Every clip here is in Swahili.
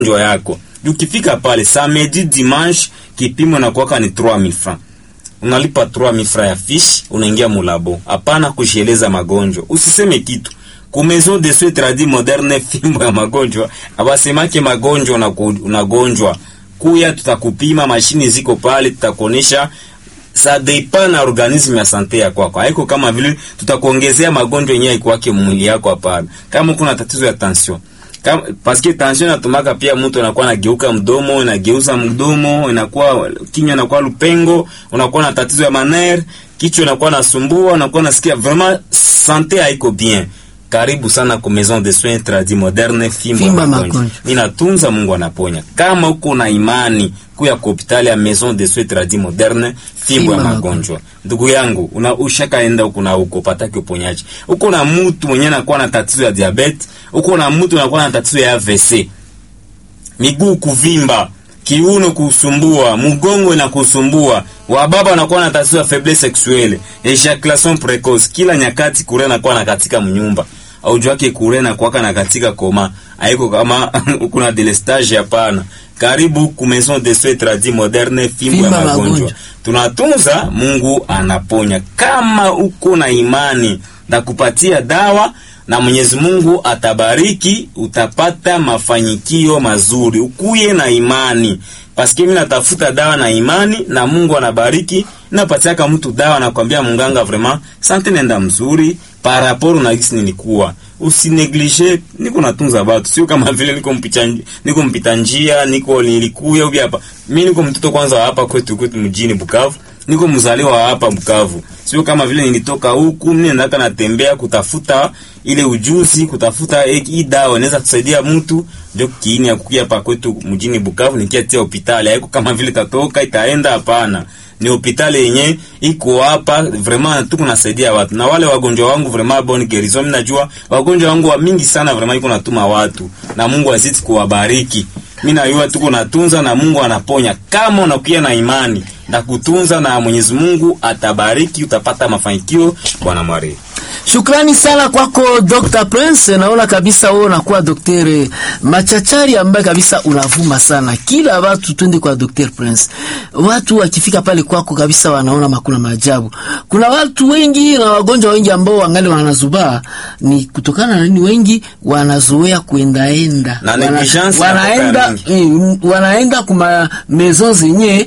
magonjwa yako. Ukifika pale samedi dimanche, kipimo na kwaka ni 3000 francs unalipa 3000 francs ya fiche, unaingia mulabo. Hapana kusheleza magonjwa, usiseme kitu ku maison de soins tradis moderne, fimbo ya magonjwa abasemake magonjwa unagonjwa, kuya tutakupima, mashini ziko pale, tutakuonesha sa depend na organisme ya sante ya kwako. Haiko kama vile tutakuongezea magonjwa yenyewe ikwake mwili yako, hapana. Kama kuna tatizo ya tension kama paske tension inatumaka pia mtu anakuwa anageuka mdomo, inageuza mdomo, inakuwa kinywa inakuwa lupengo, unakuwa na tatizo ya maner, kichwa inakuwa nasumbua, unakuwa nasikia vraiment sante haiko bien. Karibu sana ku Maison de Soins Tradis Moderne, fimbo ya magonjwa. Inatunza, Mungu anaponya. Kama uko na imani kuya ku hospitali ya Maison de Soins Tradis Moderne, fimbo ya magonjwa. Ndugu yangu, una ushakaenda huko na huko pataki uponyaji. Uko na mtu mwenye anakuwa na tatizo ya diabetes, uko na mtu anakuwa na tatizo ya AVC. Miguu kuvimba, kiuno kusumbua, mgongo na kusumbua, wababa wanakuwa na tatizo ya faiblesse sexuelle, ejaculation precoce, kila nyakati kure nakuwa na katika mnyumba au jwake kure na kuwaka na katika koma, haiko kama kuna delestage, hapana. Karibu ku Maison de Soins Tradis Moderne, fimbo ya magonjwa. Tunatunza, Mungu anaponya. Kama uko na imani na kupatia dawa na Mwenyezi Mungu atabariki, utapata mafanikio mazuri. Ukuye na imani, paske mimi natafuta dawa na imani, na Mungu anabariki. Napatiaka mtu dawa, nakwambia munganga, vraiment sante nenda mzuri par rapport na gisi nilikuwa. Usineglige, niko natunza watu, sio kama vile niko mpita niko mpita njia, niko nilikuya ubi hapa. Mimi niko mtoto kwanza hapa kwetu kwetu mjini Bukavu, niko mzaliwa hapa Bukavu, sio kama vile nilitoka huku. Mimi nataka natembea kutafuta ile ujuzi, kutafuta hii dawa inaweza kusaidia mtu, ndio kiini ya kukia hapa kwetu mjini Bukavu, nikiatia hospitali. Haiko kama vile tatoka itaenda, hapana ni hospitali yenye iko hapa vraiment, tuko nasaidia watu na wale wagonjwa wangu vraiment bonne guérison. Mimi najua wagonjwa wangu wa mingi sana vraiment, iko natuma watu na Mungu azidi kuwabariki. Mimi najua tuko natunza na Mungu anaponya, kama unakuwa na imani na kutunza, na Mwenyezi Mungu atabariki, utapata mafanikio. Bwana Mwari, Shukrani sana kwako Dr. Prince. Naona kabisa wewe unakuwa daktari machachari ambaye kabisa unavuma sana. Kila watu twende kwa Dr. Prince. Watu wakifika pale kwako kabisa wanaona makuna maajabu. Kuna watu wengi na wagonjwa wengi ambao wangali wanazubaa ni kutokana na nini? Wengi wanazoea kuendaenda. Na Wana, negligence wanaenda eh, wanaenda kuma maison zenye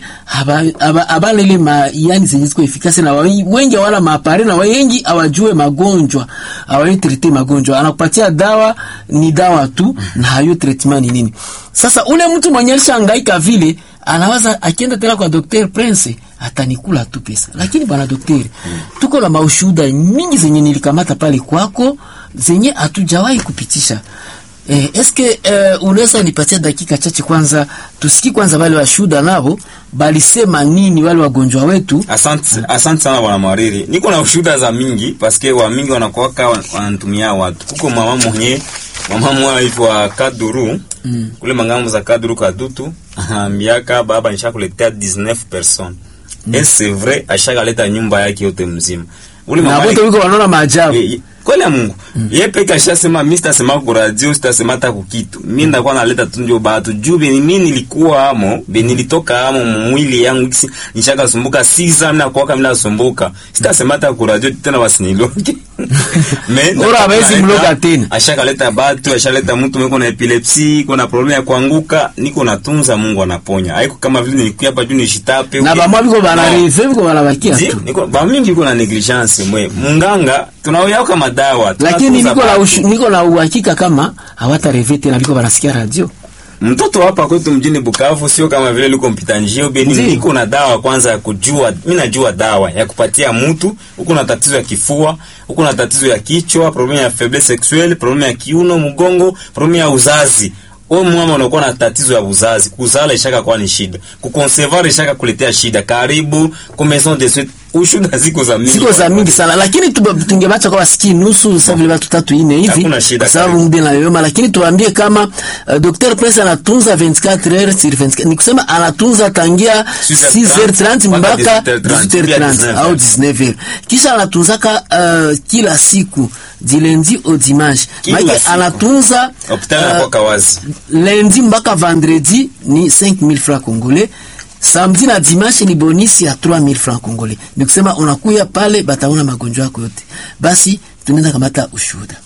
abana ile ma yani zenye ziko efikasi na wengi hawana maapare na wengi hawajue magonjwa hawajui trete magonjwa. Anakupatia dawa ni dawa tu na hayo treatment ni nini. Sasa ule mtu mwenye alishangaika vile anawaza akienda tena kwa Dr. Prince atanikula tu pesa, lakini bwana daktari, tuko na maushuhuda mingi zenye nilikamata pale kwako zenye hatujawahi kupitisha. Eh, eske eh, unaweza nipatia dakika chache kwanza tusikie kwanza wale washuhuda nao balisema nini wale wagonjwa wetu. Asante, asante sana bwana Mwariri, niko na ushuhuda za mingi paske wa mingi wanakuwaka wanatumia watu. Kuko mama mwenye mama mwa aitwa Kaduru mm. kule mangambo za Kaduru Kadutu miaka baba nishakuletea 19 personnes mm. et c'est vrai ashakaleta nyumba yake yote mzima ule mama na wote wiko wanaona maajabu e, kweli ya Mungu mm. yeye peke ashasema, mimi sitasema kwa radio, sitasema hata kukitu, mimi ndakuwa naleta tu ndio batu juu beni mimi nilikuwa amo beni nilitoka amo mwili yangu kisi nishaka sumbuka siza mimi nakuwa kama nasumbuka, sitasema hata kwa radio tena wasiniloke mais ora hawezi mloga tena. Ashakaleta batu, ashaleta mtu mweko na epilepsi, kuna problem ya kuanguka, niko natunza, Mungu anaponya. Haiko kama vile nilikuwa hapa juu nishitape na bamwa biko bana reve biko bana bakia tu, niko ba mingi biko na negligence mwe munganga tunawea kama dawa lakini niko na niko na uhakika kama hawata reve tena, biko banasikia radio mtoto hapa kwetu mjini Bukavu sio kama vile liko mpita njio beni, niko na dawa kwanza ya kujua. Mimi najua dawa ya kupatia mtu huko na tatizo ya kifua, huko na tatizo ya kichwa, problem ya faiblesse sexuelle, problem ya kiuno, mgongo, problem ya uzazi. Wewe mama unakuwa na tatizo ya uzazi, kuzala ishaka kwa ni shida, kuconcevoir ishaka kuletea shida. Karibu ku Maison de Soins ushuda ziko za mingi ziko za mingi sana lakini tuba- tungebacha kwa wasiki nusu sasa vile watu tatu ine hivi Hakuna shida kwa sababu karibu. muda inayoyoma lakini tuwaambie kama uh, Dr Prince anatunza 24 heures sur 24 ni kusema anatunza tangia 6h30 mpaka 18h30 au 19h kisha anatunzaka uh, kila siku du lundi au dimanche Kila maana siku. anatunza hospitali uh, inakuwa kawazi lundi mpaka vendredi ni 5000 francs congolais samedi na dimanche ni bonisi ya 3000 francs congolais ni kusema unakuya pale bataona magonjwa yako yote basi tunaenda kamata ushuhuda